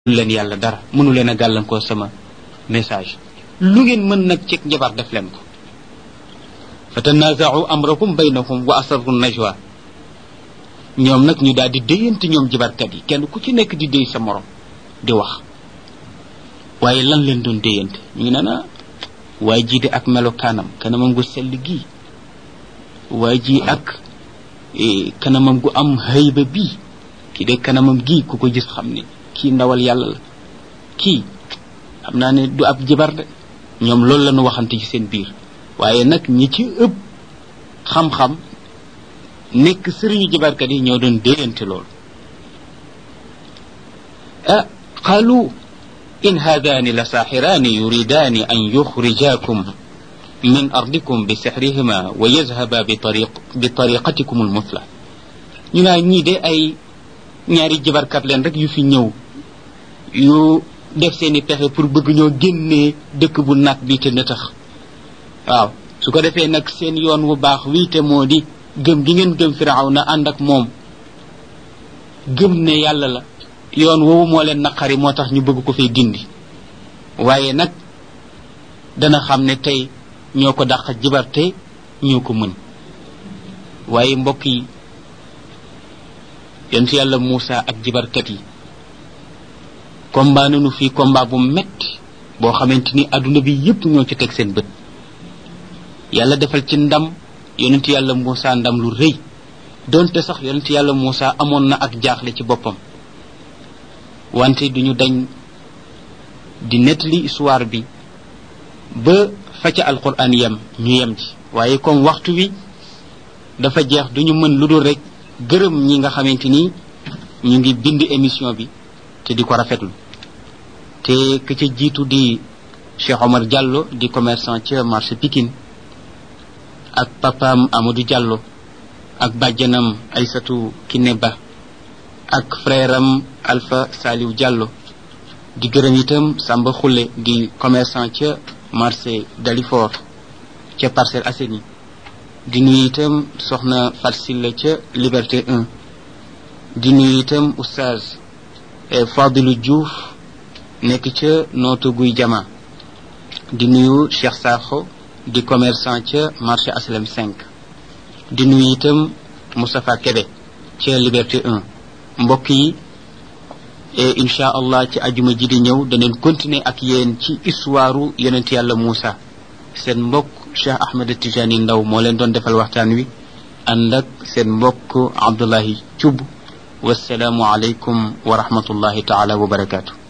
leen yàlla dara mënu leen a gàllankoor sama message lu ngeen mën nag ci njabar def leen ko fa tanaaza'u amrahum baynahum wa asarru najwa ñoom nag ñu daal di déyante ñoom jabarkat yi kenn ku ci nekk di déy sa morom di wax waaye lan leen doon déyante ñu ngi naan ah waaye jii de ak melokaanam kanamam gu sell gii waaye ji ak kanamam gu am hayba bii kii de kanamam gii ku ko gis xam ne kii ndawal yàlla la kii xam naa ne du ab jibar de ñoom loolu la ñu waxante ci seen biir waaye nag ñi ci ëpp xam-xam nekk sëriñu jibarkat yi ñoo doon déyante loolu ah qaalu in haadaani la saaxiraani yuridaani an yuxrijaakum min ardikum bi sixrihima wa yazhaba bi tariq bi tariqatikum almusla ñu naa ñii de ay ñaari jibarkat leen rek yu fi ñëw yu def seeni pexe pour bëgg ñoo génnee dëkk bu nag bi te na tax waaw su ko defee nag seen yoon wu baax wii te moo di gëm gi ngeen gëm firaw na ànd ak moom gëm ne yàlla la yoon woowu moo leen naqari moo tax ñu bëgg ko fay dindi waaye nag dana xam ne tey ñoo ko dàq jibarte ñoo ko mën waaye mbokk yi yonent yàlla Muusa ak jibarkat yi combat nañu fii combat bu metti boo xamante ni adduna bi yépp ñoo ci teg seen bët yàlla defal ci ndam yonent yàlla Muusa ndam lu rëy donte sax yonent yàlla Muusa amoon na ak jaaxle ci boppam wante duñu dañ di nettali histoire bi ba fa ca alquran yem ñu yem ci waaye comme waxtu wi dafa jeex duñu mën lu dul rek gërëm ñi nga xamante ni ñu ngi bind émission bi te di ko rafetlu te ka ca jiitu di Cheikh Omar Diallo di commerçant ca marché Pikine ak papaam Amadou Diallo ak bàjjanam Aysatu Kiné Ba ak frère am Alpha Saliou Diallo di gërëm itam Samba Xulle di commerçant ca marché Dalifort ca Parcelles Assainies di nuyu itam soxna Fatsilla ca Liberté 1 di nuyu itam oustaz Fadilou Diouf nekk ca nootu guy jama di nuyu Cheikh Sakho di commerçant ca marché Aslem 5 di nuyu itam Moustapha Kébé ca Liberté 1 mbokk yi incha allah ci ajuma ji di ñëw daneen continuer ak yéen ci histoire yonent yàlla Moussa seen mbokk Cheikh Ahmed Tijani Ndaw moo leen doon defal waxtaan wi ànd ak seen mbokk Abdullahi Thioub wasalaamu aleykum wa rahmatullahi taala wa barakaatu